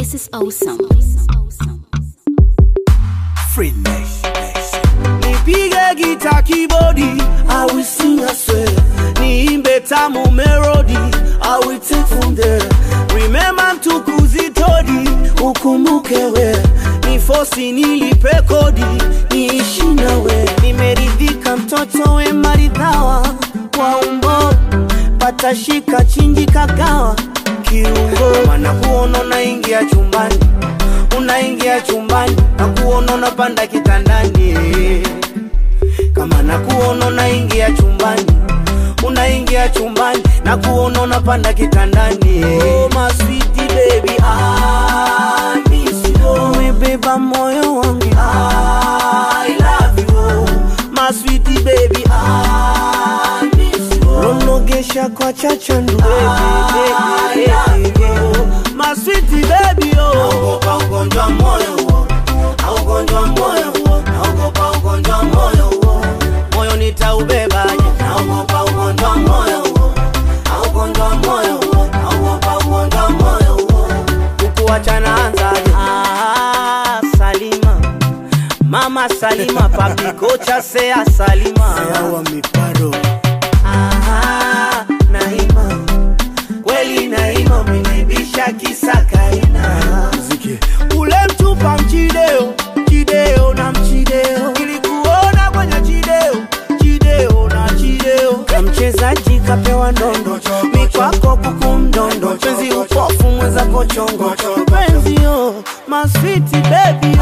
This is awesome. Free Nation. nipige gita kibodi I will sing I swear niimbe tamu melody I will take from there remember mtukuzi todi ukumbuke we ni fosi nilipe kodi niishi nawe nimeridhika mtoto we maridhawa kwa umbo patashika chinji kagawa kiungo mana kuona unaingia chumbani unaingia chumbani na kuona unapanda kitandani kama na kuona unaingia chumbani unaingia chumbani na kuona unapanda kitandani oh, my sweetie baby I miss you umebeba moyo wangu I love you my sweetie baby I miss you nonogesha kwa chachandu baby, baby, baby. my sweetie baby oh naogopa ugonjwa moyo huo na ugonjwa moyo huo naogopa ugonjwa moyo huo moyo nitaubebaje naogopa ugonjwa moyo huo na ugonjwa moyo huo naogopa ugonjwa moyo huo kukuachana anzaje ah, Salima mama Salima papi kocha sea Salima Sawa miparo. Ah, Naima kweli Naima umenibisha kisakaina Muziki. ule mtupa mchideo chideo na mchideo ilikuona kwenye chideo chideo na chideo na mchezaji kapewa ndondo mikwako kuku mdondo penzi upofu mwenzako chongo penzi yo maswiti bebi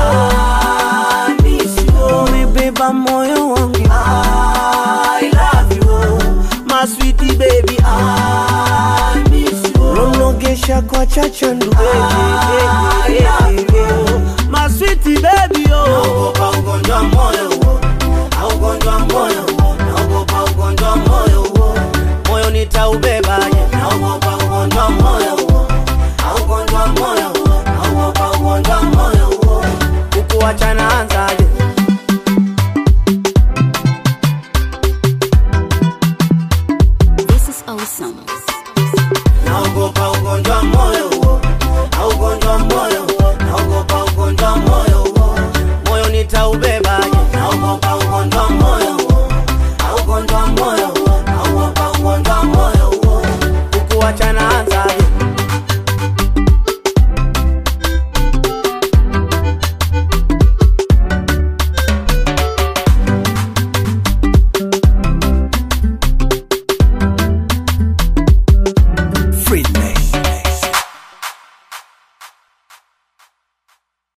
umebeba moyo wangu I love you my sweetie baby I miss you nonogesha kwa chachandu baby, baby, baby. my sweetie baby oh naogopa ugonjwa moyo huo na ugonjwa moyo huo naogopa ugonjwa moyo huo moyo nitaubebaje naogopa ugonjwa moyo huo na ugonjwa moyo huo naogopa ugonjwa moyo huo kukuachana anzaje This is awesome. naogopa ugonjwa moyo huo na ugonjwa moyo huo naogopa ugonjwa moyo huo moyo nitaubebaje naogopa ugonjwa moyo huo na ugonjwa moyo huo naogopa ugonjwa moyo huo kukuachana anza